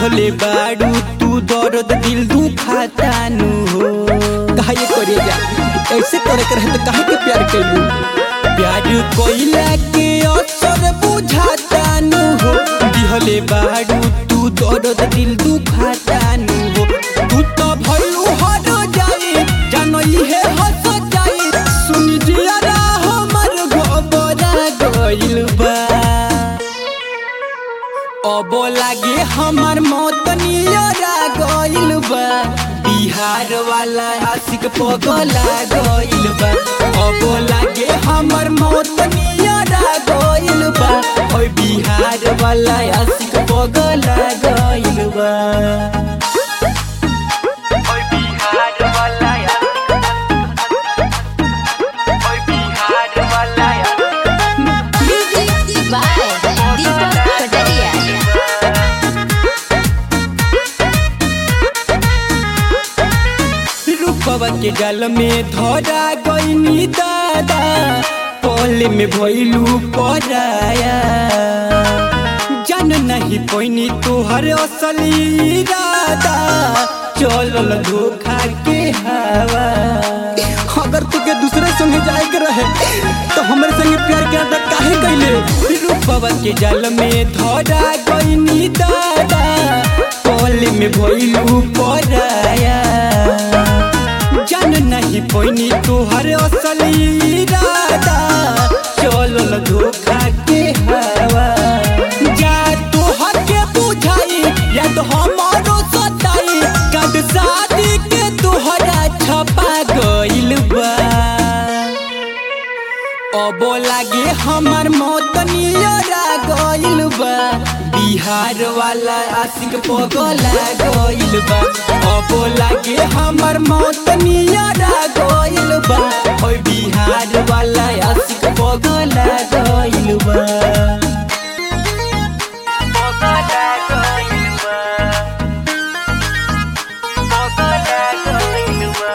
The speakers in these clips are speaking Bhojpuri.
दिहले बाड़ू तू दर्द दिल दुखातानु हो काहे करे जा ऐसे करे के रहे तो काहे के प्यार कैलू प्यार कोइला के असर बुझातानु हो दिहले बाड़ू तू दर्द दिल दुखातानु हो तू तो भइलू हर जाई जानई है हंस जाई सुनी जियारा हमर गोबरा गइल बा अब लागे हमर मौत नियरा गइल बा बिहार वाला आशिक पगला गइल बा अब लागे हमर मौत नियरा गइल बा ओइ बिहार वाला आशिक पगला गइल बा ओइ बिहार वाला ओइ बिहार वाला Music by Deepak Pataria. रूपवा के गल में धरा गईनी दादा पल में भइलू पराया जान नहीं पैनी तोहर असली इरादा चलल धोखा के हवा अगर तुके दूसरे संगे जाए के रहे तो हमरे संगे प्यार के अदा काहे कैले रूपवा के जल में धरा गईनी दादा पल में भइलू पराया जान नहीं पैनी तोहर असली इरादा चलल धोखा के हवा जा तोहर के बुझाई या तो हमारो सताई कद शादी के तोहरा छपा गइल बा अब लागे हमर मौत नियरा गइल बा बिहार वाला आशिक पगला गइल बा अब लागे हमर मौत नियरा गइल बा ओइ बिहार वाला आशिक पगला गइल बा पगला गइल बा पगला गइल बा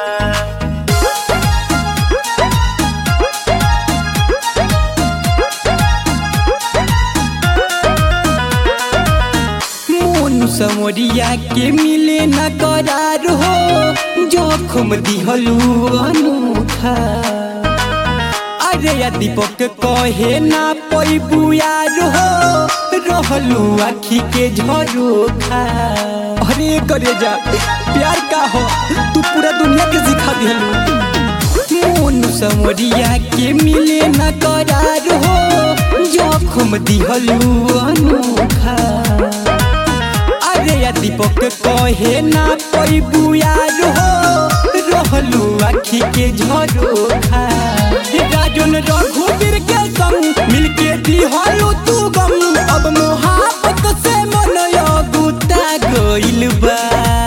मोन समरिया के मिले न करार हो जोखम दिहलू अनूठा अरे या दीपक कहे ना पैबू यार हो रहलू आखी के झरोखा अरे करे जा प्यार का हो तू पूरा दुनिया के सिखा दिहलू मोन समरिया के मिले न करार हो जोखम दिहलू अनूठा अरे या दीपक कहे ना पैबू यार हो रहलू आखी के झरोखा राजन रघुवीर के संग मिलके दिहलू तू गम अब मोहब्बत से मन गुता गइल बा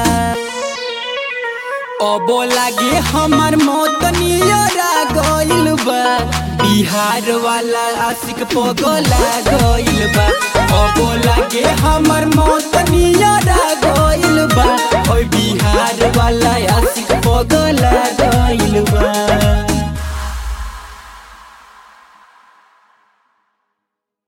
अब लागे हमर मौत नियरा गइल बा बिहार वाला आशिक पगला गइल बा अब लागे हमर मौत नियरा गइल बा ओइ बिहार वाला आशिक पगला